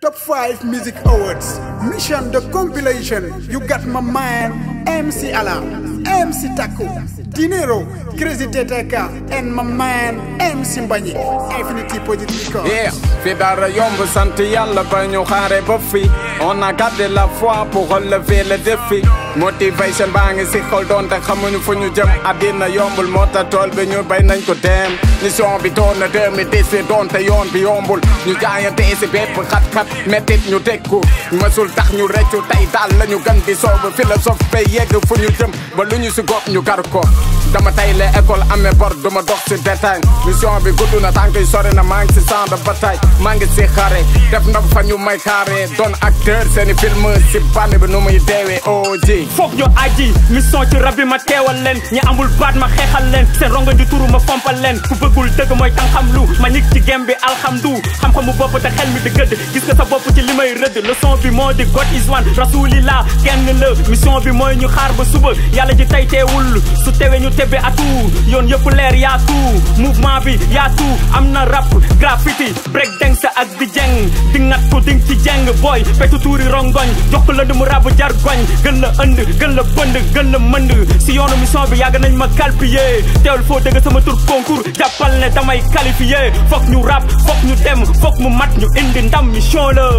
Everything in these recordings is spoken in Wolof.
Top 5 Music Awards. Mission the compilation. You got my man, MC Ala, MC Taku, Dinero, Crazy Teteka, and my man, MC Mbanye. Infinity Positive Records. Yeah, fi dara yomb sant yàlla ba ñu xaare ba fi on a gardé la foi pour relever le défi motivation baa ngi si xol doonte xamuñu fu ñu jëm àddina yombul moo tax tool bi ñu bay nañ ko dem mission bi doon na 2010 doonte yoon bi yombul ñu jaayante si bépp xat-xat mettit ñu tekku mësul tax ñu reccu tey daal la ñu gën di soobu philosophe bay yegg fu ñu jëm ba lu ñu si gopp ñu gar ko dama tay le école amee bor duma dox si détail mission bi gudd na tànk yi sori na maa ngi si champ de bataille maa ngi si xare def na fa ñu may xaare doon acteur seeni film si bànn bi nu muy deewee oo ji foog ñu aji mission ci rab bi ma teewal leen ñi amul baat ma xeexal leen seen ronga ju turu ma fompal leen ku bëggul dëgg mooy tan xam lu ma ñig ci gem bi alxamdu xam-xamu bopp te xel mi di gëdd gis nga sa bopp ci li may rëdd leçon bi moo di God is one rasulillah kenn la mission bi mooy ñu xaar ba suba yàlla ji tey teewul su tewee ñu tebbe atu yoon yëpp leer yaa tout mouvement bi yaa tout am na rap graffiti break dance ak di jeng di ngat ko ding ci jeng booy petu tuuri rongoñ jox ko lënd mu rabu jargoñ gën la ënd gën la bënd gën la mënd si yoonu mission bi yàgg nañ ma calpier teewul foo dëgg sama tur concours jàppal ne damay qualifié foog ñu rap foog ñu dem foog mu mat ñu indi ndam mission la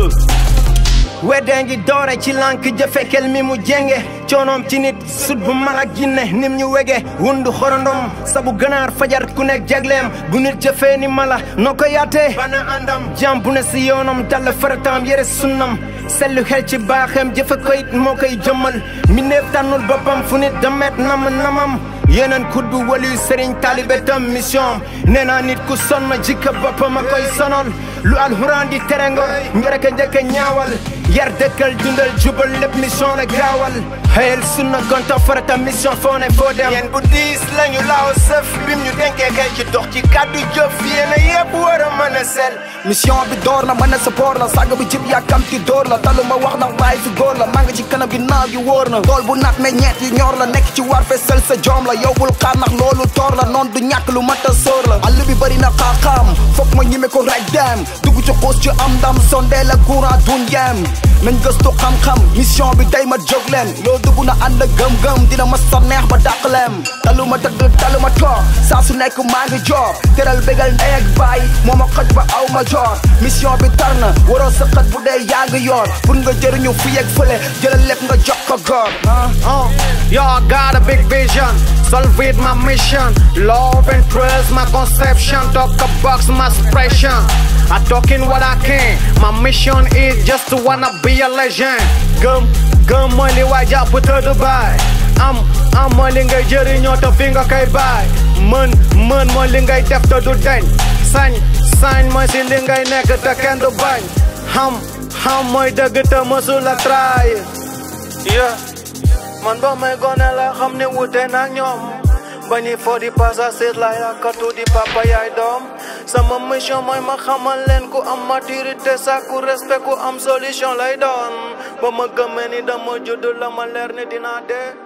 wedde ngi doore ci lànk jëfekel mi mu jenge coonoom ci nit sut bu malak jinne nim ñu wege wundu xorondom sabu ganaar fajar ku nekk jagleem bu nit jëfee ni mala noo ko yaatee bana àndam jàm bu ne si yoonam dalla farataam yére sunnam sellu xel ci baaxeem jëfe ko it moo koy jëmmal mi néef tànnul boppam fu nit damet nam namam yeneen kuddu wali sëriñ taalibe tam mission nee naa nit ku sonn jikka boppam a koy sonol lu alxuraan di tere nga njërëka njëkka ñaawal yar dëkkal dundal jubal lépp mission la gaawal xëyal sunna gonta farata mission foo ne foo dem yéen bu diis lañu laaw sëf bim ñu denkee kay ci dox ci kàddu jëf yéena yëpp war a mën a sel mission bi door na mën a support la sàgg bi jib yàkkamti door la talu ma wax ndax bàyyi fi góor la maa ngi ci kanam gi naaw gi wóor na tool bu naat meññeet yi ñor la nekk ci war fe sel sa joom la yow bul xaar ndax loolu toor la noon du ñàkk lu mat a sóor la àll bi bëri na xaaxaam foog ma ñime ko raj dem dugg ci xuus ci am ndam sondee la courant dun yem nañ gëstu xam-xam mission bi day ma jóg leen loo dugg na ànd ak gëm-gëm dina ma sa neex ba dàq leem talu ma tëdd talu ma toog saa su nekk maa ngi joor teral bégal ndey ak baay moo ma xoj ba aw ma joor mission bi tar na waroo sa xët bu dee yaa ngi yoor pour nga jëriñu fii ak fële jëlal lépp nga jox ko góor Oh, y'all got a big vision. Solve it, my mission. Love and trust, my conception. Talk about my expression. I talking what I can. My mission is just to wanna be a legend. Gum, gum, money, why y'all put her to buy? I'm, I'm money, ngay jëriñoo te fi nga koy baay. Mën, mën mooy li ngay def te du deñ. Sañ, sañ mooy si li ngay nekk te kenn du bañ. Xam, xam mooy dëgg te mësul a trahir. Yeah. man ba may gone la xam ne wute nak ñoom ba ñuy fo di passager la yaakatu di papa yaay doom sama mission mooy ma xamal leen ku am maturité sàkku respect ku am solution lay doon ba ma gëmee ni dama judd la ma leer ni dinaa dee